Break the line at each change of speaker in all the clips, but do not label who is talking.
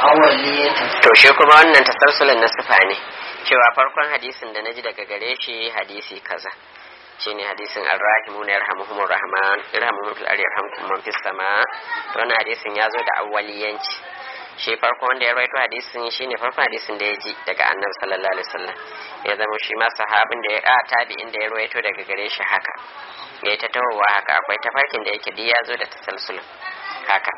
awwaliyatin
to shi kuma wannan tasalsulin na sifa ne cewa farkon hadisin da naji daga gare shi hadisi kaza shine hadisin arrahimu na yarhamuhumur rahman irhamuhum fil ardi yarhamkum man fis sama to wannan hadisin ya zo da awwaliyanci shi farko wanda ya rawaito hadisin shine farkon hadisin da ya ji daga annabi sallallahu alaihi wasallam ya zama shi ma sahabin da ya a tabi'in da ya rawaito daga gare shi haka ya ta tawowa haka akwai tafarkin da yake duk ya zo da tasalsulin haka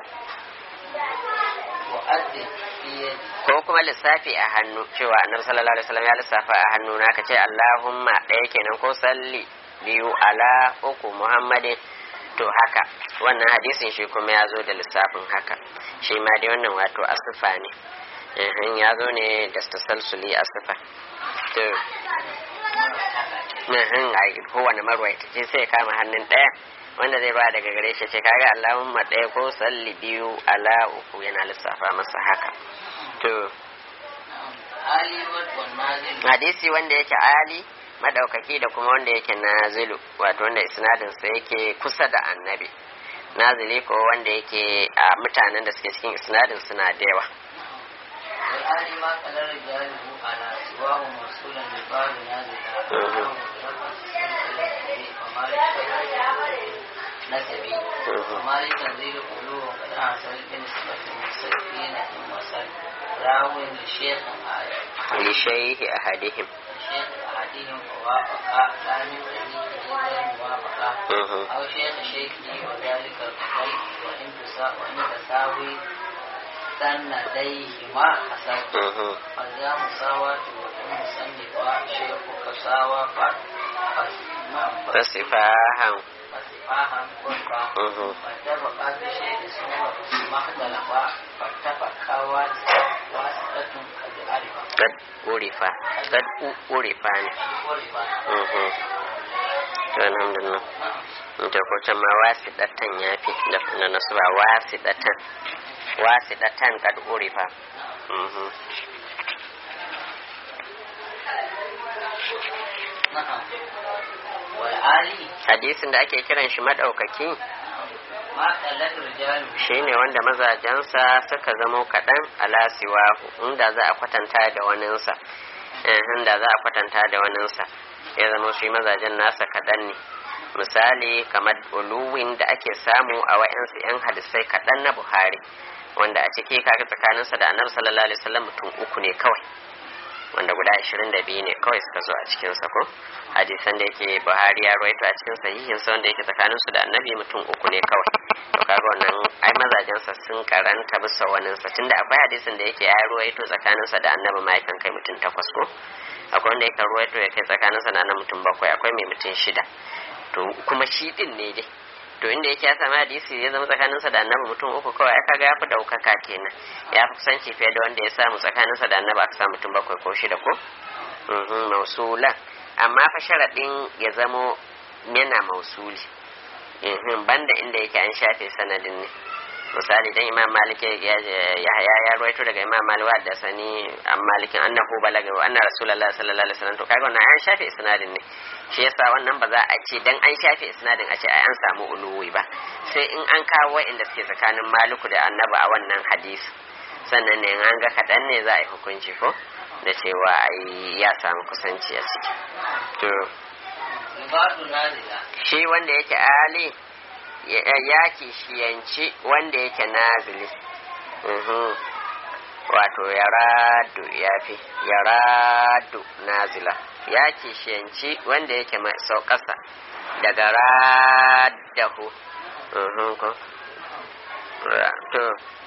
wa addi fi yadi
ko kuma lissafi a hannu cewa annabi sallallahu alaihi wasallam ya lissafa a hannu na ce Allahumma ɗaya kenan ko salli biyu ala uku Muhammadin to haka wannan hadisin shi kuma ya zo da lissafin haka shi ma dai wannan wato asifa ne ehin ya zo ne da tasalsuli asifa to ehin ai kowane marwaita ce sai ya kama hannun ɗaya wanda zai ba daga gare shi ce kaga Allahumma ɗaya ko salli biyu ala uku yana lissafa masa haka to
ali wa nazil
hadisi wanda yake ali madaukaki da kuma wanda yake nazilu wato wanda isnadin sa yake kusa da annabi nazili ko wanda yake a mutanen da suke cikin isnadin suna da yawa
wal ali ma kadar rijaluhu ala siwahu mawsulan bi babu nazil نسبي وما لتنزيل قلوب قد أحسن بنسبة المستكين إن وصل راو لشيخ
li shayhi ahadihim
شيخ أحدهم ووافق لا من طريقه غير موافقة
Mhm.
أو شيخ شيخه وذلك القضي وإن تسا- وإن تساوي سنديهما حسن
Mhm.
فذا مساواة وإن مصنفا شيخك ساوى ف- فس- نعم، فس-
fasifahan
فسفاها قربا
Mhm.
فاتفقا بشيء سوى ما اختلفا فاتفقا واسطة قد عرفا
kad urifa kad u- urifa ne
قربا
Mhm. to alhamdulillah
نعم
to ko can ma wasidatan yafi da na nasu ba wasidatan wasidatan kad urifa Mhm.
نعم والعالي
hadisin da ake kiran shi madaukaki
ما قلت رجاله
shine wanda mazajensa suka zamo kaɗan ala siwahu inda za a kwatanta da waninsa eh, inda za a kwatanta da waninsa ya zama shi mazajen nasa kaɗan ne misali kamar uluwin da ake samu a wa'yansu 'yan hadisai kaɗan na buhari wanda a ciki kaga tsakaninsa da annabi sallallahu alaihi wasallam mutum uku ne kawai wanda guda 22 ne kawai suka zo a cikinsa ko hadisan da yake buhari ya rawaito a cikin sahihin sa wanda yake tsakanin su da annabi mutum uku ne kawai to kaga wannan ai mazajensa sun karanta bisa wanin sa tunda akwai hadisin da yake ya rawaito tsakanin sa da annabi ma yakan kai mutum takwas ko akwai wanda yake rawaito ya kai tsakanin sa da annabi mutum bakwai akwai mai mutum shida to kuma shi din ne dai to inda yake ya sami hadisi ya zama tsakaninsa da annabi mutum uku kawai aka ga ya fi daukaka kenan ya fi kusanci fiye da wanda ya samu tsakaninsa da annabi aka samu mutum bakwai ko shida ko Mhm, mausulan amma fa sharaɗin ya zamo yana mausuli Mhm, banda inda yake an shafe sanadin ne misali dan imam malik ya ya ya ya ruwaito daga imam malik wa da sani an malikin annahu balaga wa anna rasulullah sallallahu alaihi wasallam to kaga wannan an shafe isnadin ne shi yasa wannan ba za a ce dan an shafe isnadin a ce ai an samu uluwi ba sai in an kawo wa'inda suke tsakanin maliku da annabi a wannan hadisi sannan ne in an ga kaɗan ne za a yi hukunci ko da cewa ai ya samu kusanci a ciki to
ibadu nazila
shi wanda yake ali ya ya kishiyanci wanda yake nazili Mhm. wato ya radu ya fi ya radu nazila ya kishiyanci wanda yake mai sauƙasa daga raddahu Mhm, ko Ra- to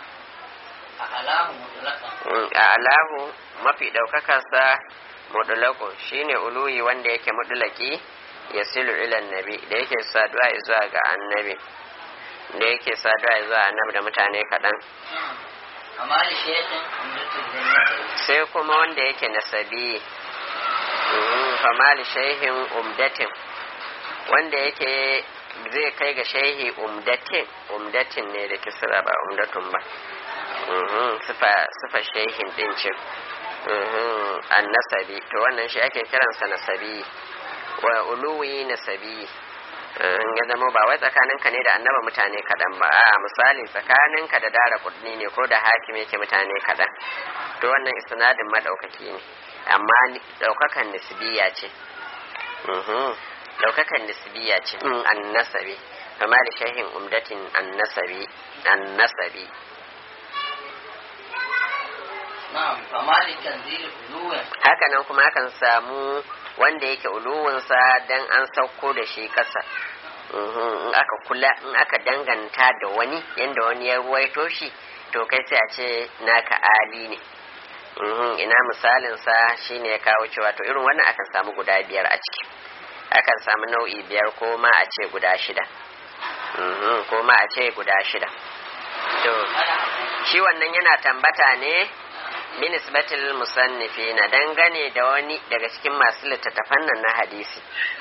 a alahu mutlaqan
Mm, a alahu mafi ɗaukakarsa mudulakun shine uluyi wanda yake mudulaki ya silu ilan nabi da yake saduwa zuwa ga annabi da yake saduwa zuwa annabi da mutane kaɗan
amma da shekin umdatul jannati
sai kuma wanda yake nasabi Mhm, famali shehin umdatin wanda yake zai kai ga shehi umdatin umdatin ne da kisra ba umdatun ba Mhm, sifa sifa shehin din ce Mhm, annasabi to wannan shi ake kiransa nasabi wa uluwi nasabi ya zama ba wai tsakaninka ne da annaba mutane kaɗan ba a misali tsakaninka da dara kudni ne ko da hakim yake mutane kaɗan to wannan isnadin madaukaki ne amma daukakan nisbiya ce daukakan nisbiya ce an nasabi kama da shahin umdatin an nasabi an nasabi
na'am kama da tanzil uluwin
haka nan kuma akan samu wanda yake uluwinsa dan an sauko da shi ƙasa in aka kula in aka danganta da wani yanda wani ya ruwaito shi to kai sai a ce naka ali ne ina misalinsa shine ya kawo cewa to irin wannan akan samu guda biyar a ciki akan samu nau'i biyar ko ma a ce guda shida ko ma a ce guda shida to shi wannan yana tambata ne binisbatil musannifi na dangane da wani daga cikin masu littattafan nan na hadisi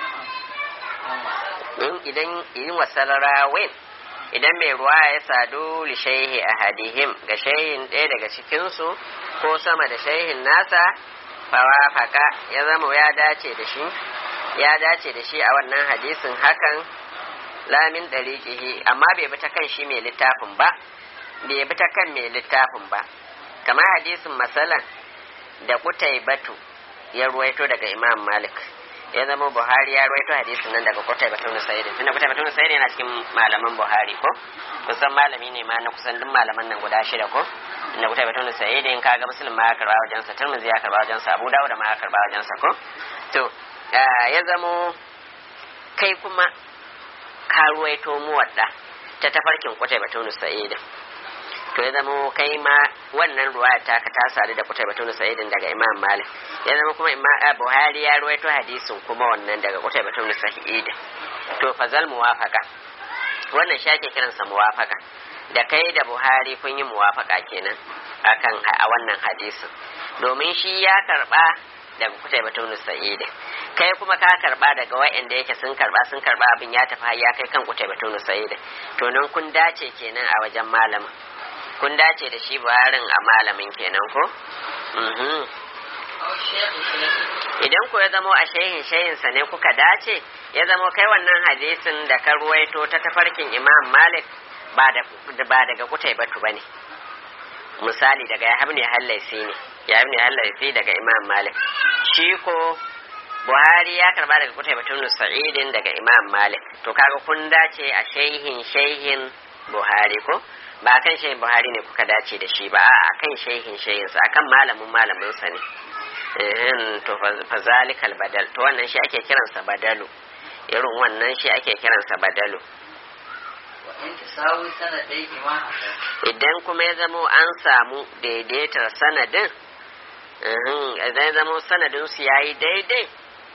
idan yin wasarrawin idan mai ruwa ya sadu li shaihi a hadihim ga shaihin ɗaya daga cikinsu ko sama da shaihin nasa fawafaka ya zama ya dace da shi ya dace da shi a wannan hadisin hakan lamin ɗariƙihi amma bai bi ta kan shi mai littafin ba bai bi ta kan mai littafin ba kamar hadisin masalan da kutai batu ya ruwaito daga imam malik ya zama buhari ya ruwaito hadisin nan daga kutai batu na sayidin tunda kutai batu na sayidin yana cikin malaman buhari ko kusan malami ne ma na kusan duk malaman nan guda shida ko inda kutai batu na sayidin kaga muslim ma ya karba wajensa turmuzi ya karba wajensa abu dawud ma ya karba wajensa ko to ya zamo kai kuma ka ruwaito muwadda ta tafarkin kutai batu na sayidin to ya zama kai ma wannan ruwaya ta ka ta sadu da kutai batun sa'idin daga imam malik ya zama kuma imam buhari ya ruwaito hadisin kuma wannan daga kutai batun sa'idin to fazal muwafaka wannan shi ake kiransa muwafaka da kai da buhari kun yi muwafaka kenan akan a wannan hadisin domin shi ya karba daga kutai batun sa'idin kai kuma ka karba daga wa'anda yake sun karba sun karba abin ya tafi ya kai kan kutai batun sa'idin to nan kun dace kenan a wajen malamin kun dace da shi buharin a malamin kenan ko? idan ku ya zamo a shehin shehinsa ne kuka dace ya zamo kai wannan hadisin da ka ruwaito ta tafarkin imam malik ba daga kutai batu ba ne misali daga ya ne hallaisi ne ya ne hallaisi daga imam malik shi ko buhari ya karba daga kutai batun sa'idin daga imam malik to kaga kun dace a shehin shehin buhari ko ba kan shehin buhari ne kuka dace da shi ba a kan shehin shehinsa akan malamin malaminsa ne to fa zalikal badal to wannan shi ake kiransa badalu irin wannan shi ake kiransa badalu idan kuma ya zamo an samu daidaitar sanadin idan ya zamo sanadin su yayi daidai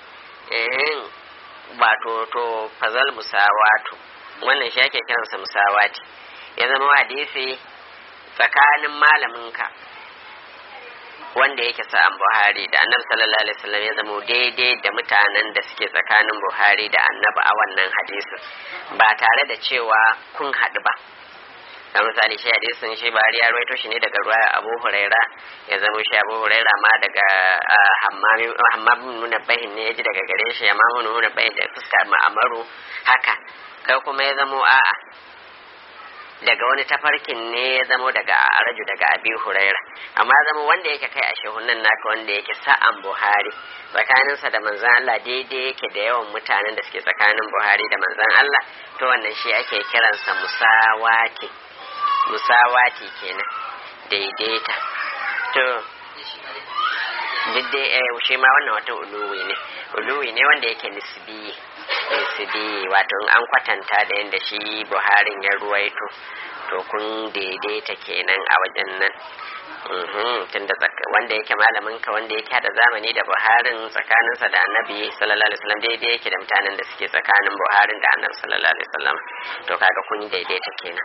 wato to fazal musawatu wannan shi ake kiransa musawati ya zama hadisi tsakanin malaminka wanda yake sa'an buhari da annabi sallallahu alaihi wasallam ya zama daidai da mutanen da suke tsakanin buhari da annabi a wannan hadisin ba tare da cewa kun haɗu ba da misali shi hadisin shi bari ya rawaito shi ne daga ruwa abu huraira ya zama shi abu huraira ma daga hammam nuna bahin ne ya ji daga gare shi ya ma nuna bahin da fuskar ma'amaru haka kai kuma ya zamo a'a daga wani tafarkin ne ya zamo daga araju daga abi huraira amma zama wanda yake kai a shehunan naka wanda yake sa'an buhari tsakaninsa da manzan Allah daidai yake da yawan mutanen da suke tsakanin buhari da manzan Allah to wannan shi ake kiransa musawati musawati kenan daidaita to duk dai shi ma wannan wata uluwi ne uluwi ne wanda yake nisbi nisbi wato in an kwatanta da yadda shi buharin ya ruwaito to kun daidaita kenan a wajen nan tunda wanda yake malamin ka wanda yake hada zamani da buharin tsakaninsa da annabi sallallahu alaihi wasallam daidai yake da mutanen da suke tsakanin buharin da annabi sallallahu alaihi wasallam to kaga kun daidaita kenan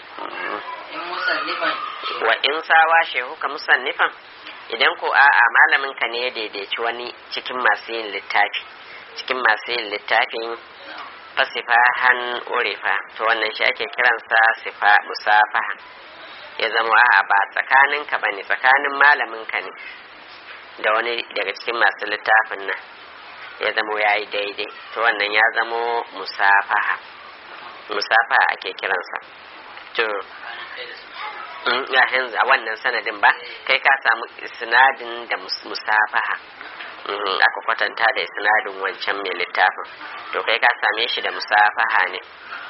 wa in sawa shehu ka musannifan idan ko a'a malamin ka ne ya daidaici wani cikin masu yin littafi cikin masu yin littafin fasifahan urifa to wannan shi ake kiransa sifa musafaha ya zama a'a ba tsakanin ka bane tsakanin malamin ka ne da wani daga cikin masu littafin nan ya zamo ya yi daidai to wannan ya zamo musafaha musafaha ake kiransa to ya yanzu a wannan sanadin ba kai ka samu isnadin da musafaha aka kwatanta da isnadin wancan mai littafin to kai ka same shi da musafaha ne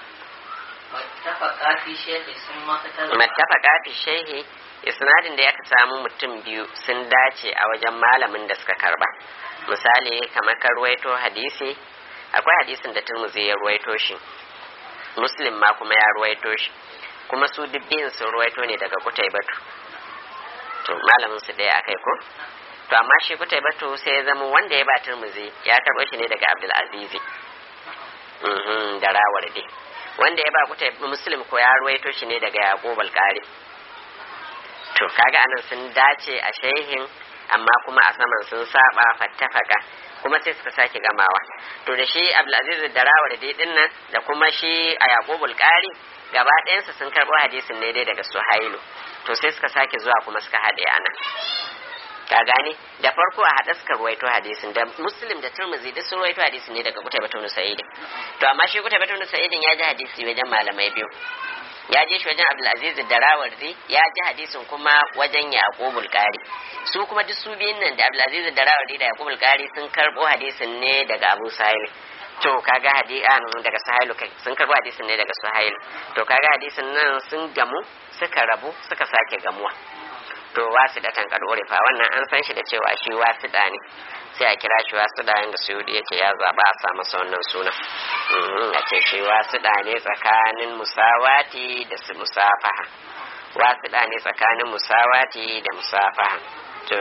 mattafaka fi shehi isnadin da aka samu mutum biyu sun dace a wajen malamin da suka karba misali kamar ka ruwaito hadisi akwai hadisin da turmuzi ya ruwaito shi muslim ma kuma ya ruwaito shi kuma su dubbin sun ruwaito ne daga kutai batu to malamin su ɗaya akai ko to amma shi kutai batu sai ya zama wanda ya ba turmuzi ya karɓo shi ne daga abdul azizi da rawar dai wanda ya ba kutai muslim ko ya ruwaito shi ne daga yaqub al-qari to kaga anan sun dace a shehin amma kuma a saman sun saba fattafaka kuma sai suka sake gamawa to da shi abdulaziz da rawar dai din nan da kuma shi a yaqubul qari gaba ɗayansu sun karɓo hadisin ne dai daga suhailu to sai suka sake zuwa kuma suka haɗe ana ka gane da farko a haɗa suka ruwaito hadisin da muslim da turmuzi duk sun ruwaito hadisin ne daga kutai batun sa'idin to amma shi kutai batun sa'idin ya ji hadisi wajen malamai biyu ya je shi wajen abdulaziz da rawardi ya ji hadisin kuma wajen yaqubul qari su kuma duk su biyun nan da abdulaziz da rawardi da yaqubul qari sun karbo hadisin ne daga abu sahil to kaga hadisan daga sahilu kai sun karbo hadisin ne daga sahil to kaga hadisin nan sun gamu suka rabu suka sake gamuwa to wasu da tan kadore fa wannan an san shi da cewa shi wasu da ne sai a kira shi wasu da yanda suyudi yake ya zaba a sa masa wannan suna a ce shi wasu da ne tsakanin musawati da su musafaha wasu da ne tsakanin musawati da musafaha to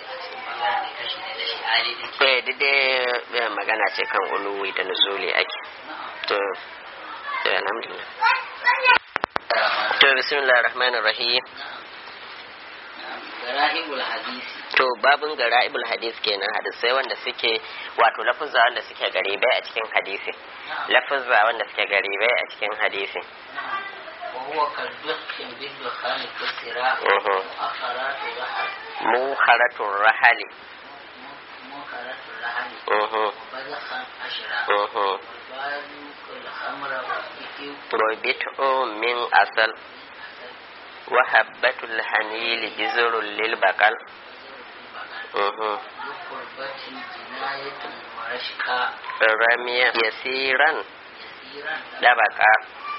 eh dai magana ce kan uluwi da nuzuli ake to to alhamdulillah to bismillahir rahmanir rahim
gara'ibul hadisi
to babin gara'ibul hadis kenan hadisai wanda suke wato lafuzza wanda suke garibai a cikin hadisi lafuzza wanda suke garibai a cikin hadisi
وهو كالدخ بالدخان كسرا
Mhm.
مؤخرات الرحل
muharatul rahali
مؤخرات الرحل
Mhm,
وبذخا أشرا
mhm.
وباذوق الخمر والذكر
rubitu min asal wa habbatul hanili bizrul lil bakal Mhm.
بقربة جناية ورشقا
ramiya yasiran
يسيرا
dabaka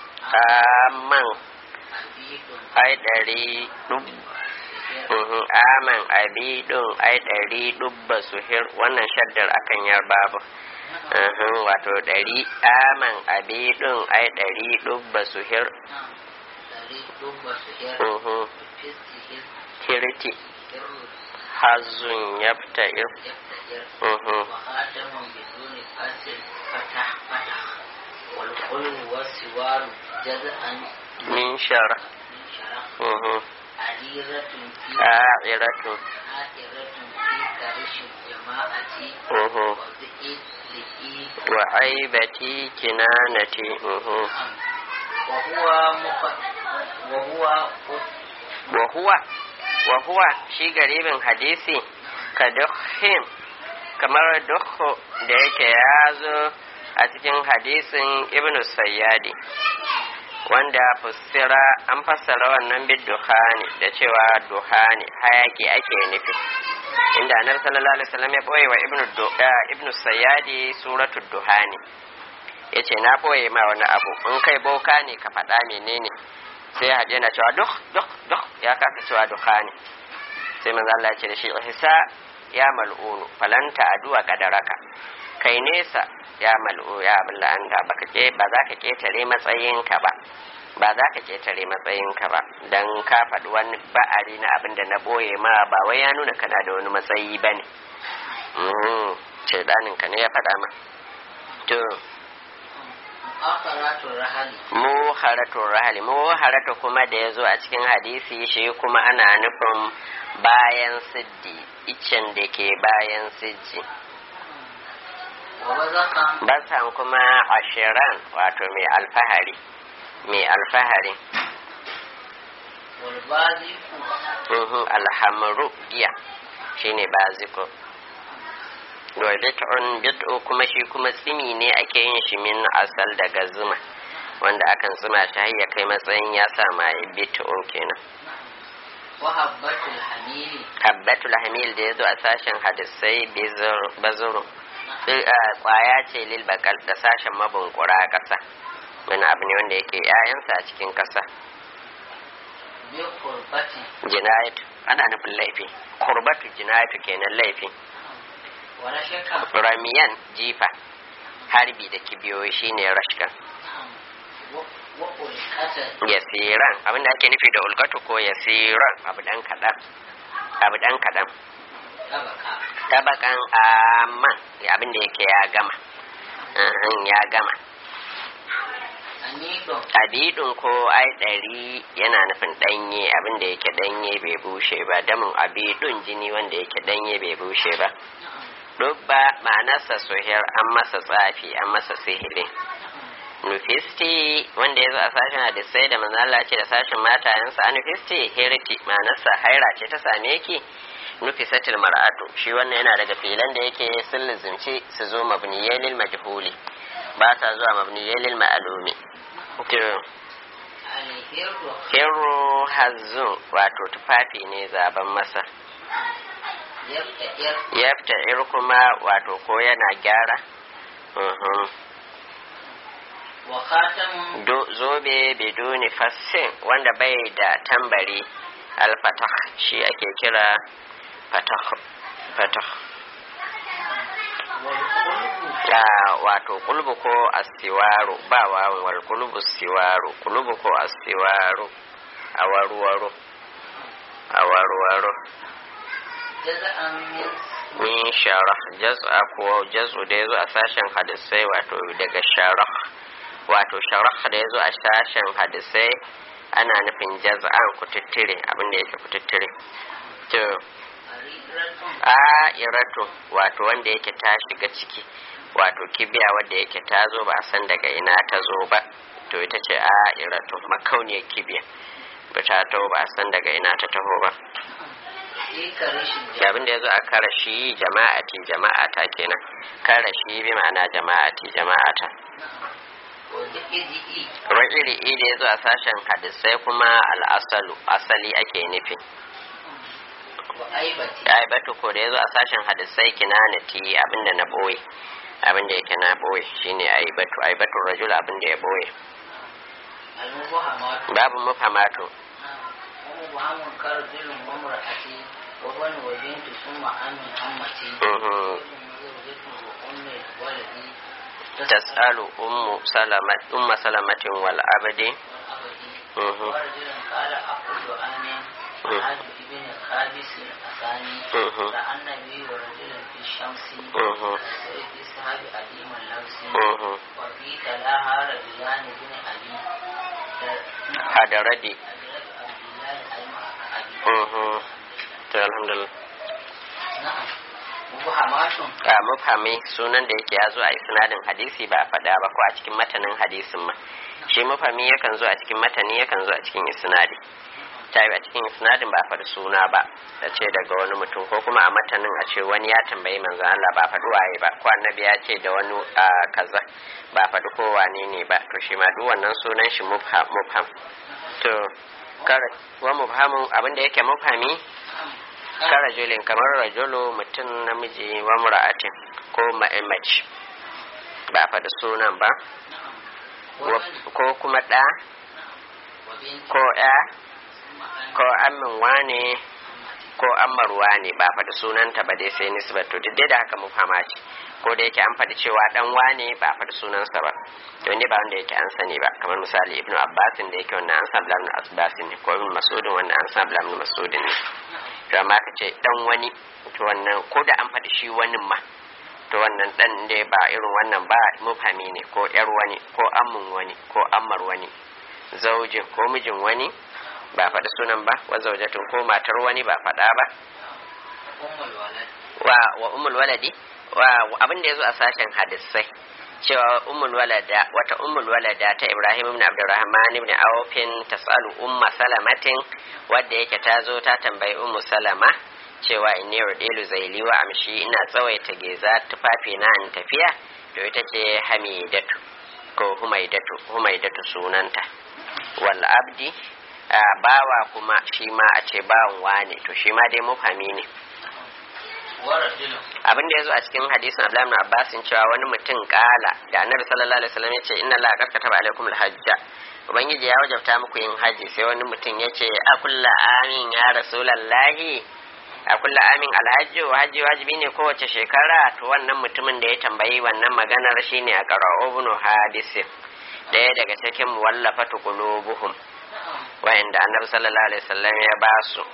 aman
عبيد
ai ɗari dub Mhm, aman abidun ai ɗari dubba suhir wannan shaddar akan yar babu Mhm, wato ɗari aman abidun ai ɗari dubba suhir
طريق دب سهر
Mhm,
فسته
hirti
الر
hazun yafta'ir
يفتئر
Mhm,
وخاتم بدون فصل فتح فتح والقلب والسوار جزءا
min shara
من شرق
Mhm,
عريرة في
a'iratun
عائرة في كرش الجماعة
Mhm,
وزئيد لئيد
wa aibati kinanati Mhm.
وهو مق... وهو
wa huwa wa huwa shi garibin hadisi ka dukhin kamar dukhu da yake ya zo a cikin hadisin ibnu sayyadi wanda fussira an fassara wannan bid duhani da cewa duhani hayaki ake nufi inda annabi sallallahu alaihi wasallam ya boye wa ibnu Du- eh, ibnu sayyadi suratul duhani yace na boye ma wani abu in kai boka ne ka faɗa menene sai ya haɗe na cewa duk duk duk ya kasa cewa dukhani sai manzo Allah ya ce da shi hisa ya mal'unu falanta aduwa kadaraka kai nesa ya mal'u ya abin la'anda baka ke ba za ka ketare matsayinka ba ba za ka ketare matsayinka ba dan ka faɗi wani ba'ari na abin da na boye ma ba wai ya nuna kana da wani matsayi ba ne shaidanin ka ne ya faɗa ma to
مؤخرات الرحل
muharatun rahali muharatu kuma da ya zo a cikin hadisi shi kuma ana nufin bayan siddi icen da ke bayan siddi
ووزقا
basan kuma ashiran wato mai alfahari mai alfahari
والبازق
Mhm, alhamru giya shine baziko wa bid'un bid'u kuma shi kuma tsimi ne ake yin shi min asal daga zuma wanda akan tsima shi har ya kai matsayin ya sa mai bid'un kenan
wa habbatul hamili
habbatul hamil da yazo a sashen hadisai bazuru kwaya ce lil bakal da sashen mabunkura kasa wani abu ne wanda yake ƴaƴansa a cikin kasa
bi qurbati
jinayatu ana nufin laifi kurbatu jinayatu kenan laifi
wa rashaka
ramiyan jifa harbi da kibiyoyi shine rashkan
wa ulqata
yasiran abinda ake nufi da ulkatu ko yasiran abu dan kadan abu dan kadan
tabaka
tabakan amman abinda yake ya gama Uhum, ya gama
anidon
abidun ko ai ɗari yana nufin ɗanye abinda yake ɗanye bai bushe ba damin abidun jini wanda yake ɗanye bai bushe ba dubba ma'anarsa sohiyar an masa tsafi an masa sihiri nufisti wanda ya zo a sashen hadisai da manzala ce da sashen matayensa a nufisti hiriti ma'anarsa haira ce ta same ki nufisatil mar'atu shi wannan yana daga filan da yake sun lizimci su zo mabniyai lil majhuli ba sa zuwa mabniyai lil ma'alumi to
alhirru
hiru hazzun wato tufafi ne zaben masa
yabta ir
yafta ir kuma wato ko yana gyara uhum.
wa khatamun
Do- zobe biduni fassin wanda bai da tambari alfatah shi ake kira fatah fatah
wal qulbu
Ah, wato kulbu ko astiwaru ba wawan wal kulbu siwaru kulbu ko astiwaru awaruwaru awaruwaru
jaza'an min
min sharah jaz'a ko jaz'u da yazo a sashen hadisai wato daga sharah wato sharah da yazo a sashen hadisai ana nufin jaz'an kututtire abin da yake kututtire to
ariratun
a iratu wato wanda yake ta shiga ciki wato kibiya wanda yake ta zo ba a san daga ina ta zo ba to ita ce a iratu makauniyar kibiya ba ta taho ba a san daga ina ta taho ba
ika rashin
da abin da ya zo a karashi jama'ati jama'ata kenan karashi bi ma'ana jama'ati jama'ata
wa di'i
iri da ya zo a sashen hadisai kuma al'asalu asali ake nufi
wa aibati
ya yi batu ko da ya zo a sashen hadisai kinanati abinda na boye abinda yake na boye shine ai batu ai batu rajul abinda ya boye
al-mubahamatu
babu mufamatu
wa mubahamun karjulun wa mar'ati wa bani wa bintu summa amin ammati
Mhm.
wa ummi waladi
tas'alu ummu salamat umma salamatin wal abdi Mhm.
ورجل قال أقول آمين
Mhm.
عاد ابن خابس الأثاني
Mhm.
رأى النبي ورجل في الشمس
Mhm.
في سحاب أديم اللبس
Mhm.
وفي تلاها رجلان بن أبي
hadaradi
أدرك عبد الله أيمع أبي
Mhm. to alhamdulillah
نعم مبهمات
a mufhami sunan da yake ya zo a isnadin hadisi ba a faɗa ba ko a cikin matanin hadisin ma shi mufhami yakan zo a cikin matani yakan zo a cikin isnadi ta yi a cikin isnadin ba a faɗi suna ba da ce daga wani mutum ko kuma a matanin a ce wani ya tambayi manzon Allah ba a faɗi waye ba ko annabi ya ce da wani a kaza ba a faɗi ko wane ne ba to shi ma duk wannan sunan shi mufham mufham to kar wa mufhamun abinda yake mufhami ka rajulin kamar rajulu mutum namiji wa mura'atin ko mace ba a faɗi sunan ba Wa- ko kuma ɗa ko ya ko amin wane ko ammar wane ba a faɗi sunanta ba dai sai nisbar to duk dai da haka mufama ce ko da yake an faɗi cewa ɗan wane ba a faɗi sunansa ba to ne ba wanda yake an sani ba kamar misali ibnu abbasin da yake wannan an sa ibnu abbasin ne ko ibnu masudin wannan an sa ibnu masudin ne to amma ka ce dan wani to wannan ko da an faɗi shi wani ma to wannan dan dai ba irin wannan ba mufami ne ko yar wani ko ammun wani ko ammar wani zaujin ko mijin wani ba faɗi sunan ba wa zaujatun ko matar wani ba faɗa ba wa wa ummul waladi wa abin da yazo a sashen hadisai cewa ummul walada wata ummul walada ta Ibrahim ibn Abdurrahman ibn Awfin tasalu umma salamatin wadda yake ta zo ta tambayi ummu salama cewa inni urdilu zaili wa amshi ina tsawaita geza tufafi na in tafiya to ita ce hamidatu ko humaidatu humaidatu sunanta wal abdi bawa kuma shi ma a ce bawan wane to shi ma dai mufami ne abin da ya zo a cikin hadisin Abdullahi ibn Abbas cewa wani mutum kala da Annabi sallallahu alaihi wasallam yace inna la qad kataba alaikum alhajja ubangiji ya wajabta muku yin haji sai wani mutum yace a kulla amin ya rasulullahi a kulla amin alhajji haji wajibi ne kowace shekara to wannan mutumin da ya tambayi wannan maganar shine a qara'u ibn hadis daya daga cikin muwallafatu qulubuhum wa'inda Annabi sallallahu alaihi wasallam ya ba su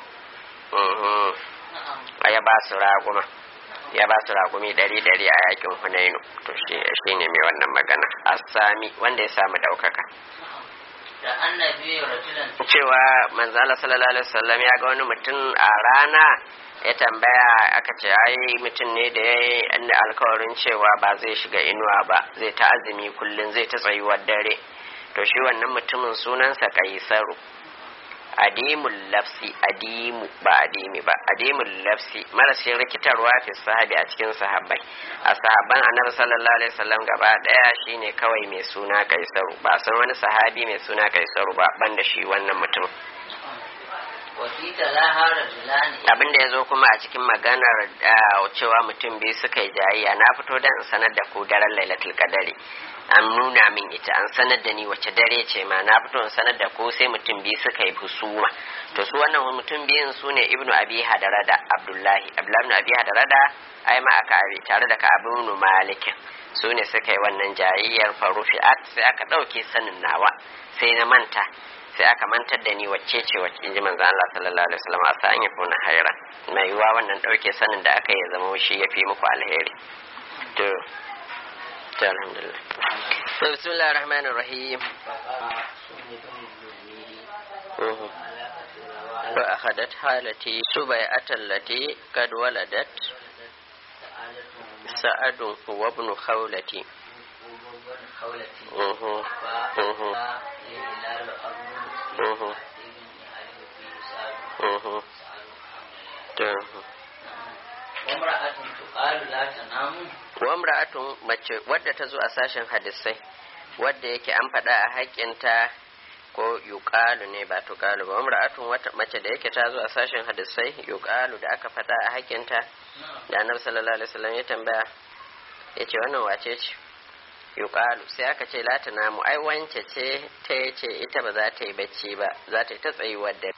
ya ba su raguma ya ba su ragumi dari dari a yakin hunainu to shi ne mai wannan magana asami wanda ya samu daukaka
da annabi rajulan
cewa manzala sallallahu alaihi wasallam ya ga wani mutum a rana ya tambaya aka ce ai mutum ne da ya yi alkawarin cewa ba zai shiga inuwa ba zai ta azumi kullum zai ta tsayuwar dare to shi wannan mutumin sunansa kaisaru adimul lafsi adimu ba adimi ba adimul lafsi marashin rikitarwa fi sahabi a cikin sahabbai a sahabban annabi sallallahu alaihi wasallam gaba daya shine kawai mai suna kaisaru ba san wani sahabi mai suna kaisaru ba banda shi wannan mutum abin da ya zo kuma a cikin maganar cewa mutum biyu suka yi jayayya na fito don in sanar da ku daren lailatul kadari an nuna min ita an sanar da ni wace dare ce ma na fito in sanar da ku sai mutum biyu suka yi husuma to su wannan mutum biyun su ne ibnu abi hadarada abdullahi abdullahi ibnu abi hadarada ai ma aka abi tare da ka'abu ibnu malikin su ne suka yi wannan jayayyar farufi'at sai aka ɗauke sanin nawa sai na manta sai aka mantar da ni wacce ce wacce in ji manzo Allah sallallahu alaihi wasallam a sa'an ya kuna haira mai yiwa wannan ɗauke sanin da aka yi zama shi ya fi muku alheri to to alhamdulillah bismillahir rahmanir rahim فأخذت حالتي سبيعة التي قد ولدت سعد هو ابن خولتي أها أها أها أها wamra'atun mace wadda ta zo a sashen hadisai wadda yake an faɗa a haƙƙinta ko yuqalu ne ba tuqalu ba wamra'atun wata mace da yake ta zo a sashen hadisai yuqalu da aka faɗa a haƙƙinta da annabi sallallahu alaihi wasallam ya tambaya yace wannan wace ce yuqalu sai aka ce la ta namu ai wance ce ta yace ita ba za ta yi bacci ba za ta yi ta tsayuwar da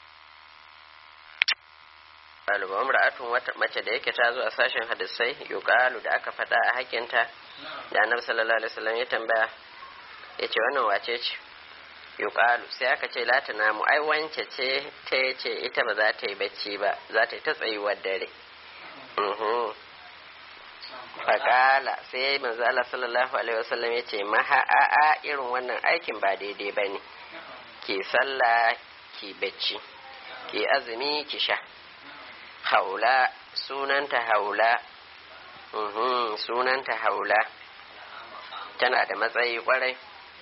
yuqalu ba imra'atun wata mace da yake ta zo a sashen hadisai yuqalu da aka faɗa a hakinta da annabi sallallahu alaihi wasallam ya tambaya yace wannan wace ce yuqalu sai aka ce la ta namu ai wance ce ta yace ita ba za ta yi bacci ba za ta yi ta tsayuwar dare faƙala sai manzo Allah sallallahu alaihi wasallam ya ce maha a'a irin wannan aikin ba daidai ba ne ki sallah ki bacci ki azumi ki sha haula sunanta haula sunanta haula tana da matsayi kwarai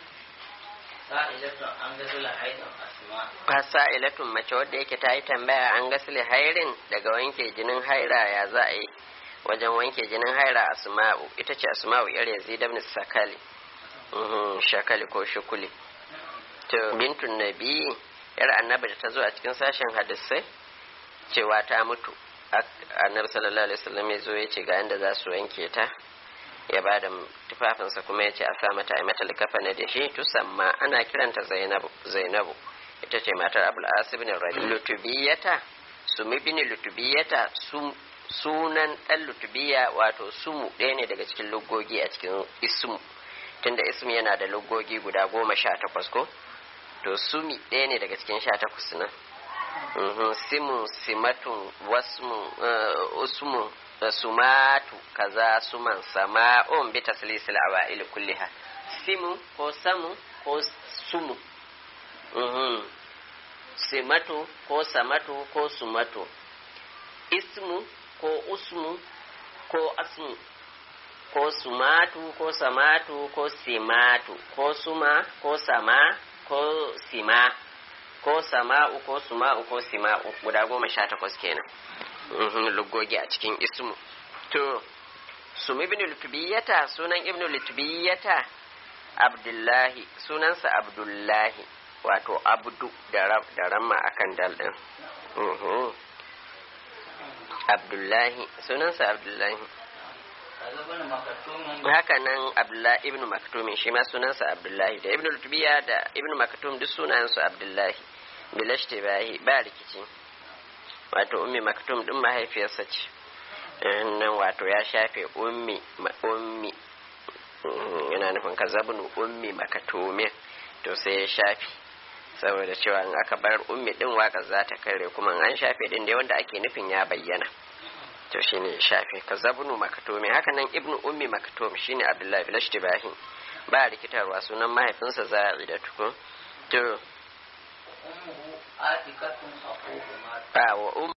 fasa'ilatun mace wadda yake ta yi tambaya an gasile hairin daga wanke jinin haira ya za a yi wajen wanke jinin haira asma'u ita ce asma'u yar yazid ibn sakali shakali ko shukuli to bintun nabi yar annabi da ta zo a cikin sashen hadisai cewa ta mutu annabi sallallahu alaihi wasallam ya zo ya ce ga inda za su wanke ta ya ba da tufafinsa kuma ya ce a sa mata a mata likafa na da shi tusamma ana kiranta zainabu zainabu ita ce matar abul asib bin rabi lutubiyata sumi bin lutubiyata sunan ɗan lutubiya wato sumu ɗaya ne daga cikin lugogi a cikin ismu tunda ismu yana da lugogi guda goma sha takwas ko to sumi ɗaya ne daga cikin sha takwas nan simu simatun wasmu usmu sumatu kaza suman sama'un bi taslisil awa'il kulliha simu ko samu ko sumu simatu ko samatu ko sumatu ismu ko usmu ko asmu ko sumatu ko samatu ko simatu ko suma ko sama ko sima ko ko sama'u ko suma'u ko sima'u guda goma sha takwas kenan lugogi a cikin ismu to sumi ibn lutubiyata sunan ibn lutubiyata abdullahi sunansa abdullahi wato abdu da ramma akan dal din abdullahi sunansa abdullahi haka nan abdullahi ibn maktumin shi ma sunansa abdullahi da ibn lutubiya da ibn maktum duk sunansu abdullahi bilashte bahi ba rikici wato ummi maktum din mahaifiyarsa ce nan wato ya shafe ummi ummi yana nufin ka zabnu ummi makatumin to sai ya shafe saboda cewa in aka bar ummi din waka za ta kare kuma an shafe din da wanda ake nufin ya bayyana to shine shafe ka zabnu makatumi haka nan ibnu ummi makatum shine abdullahi bil ishtibahi ba rikitarwa sunan mahaifinsa za'ida tukun to
ummuhu atikatun aquhu
ba wa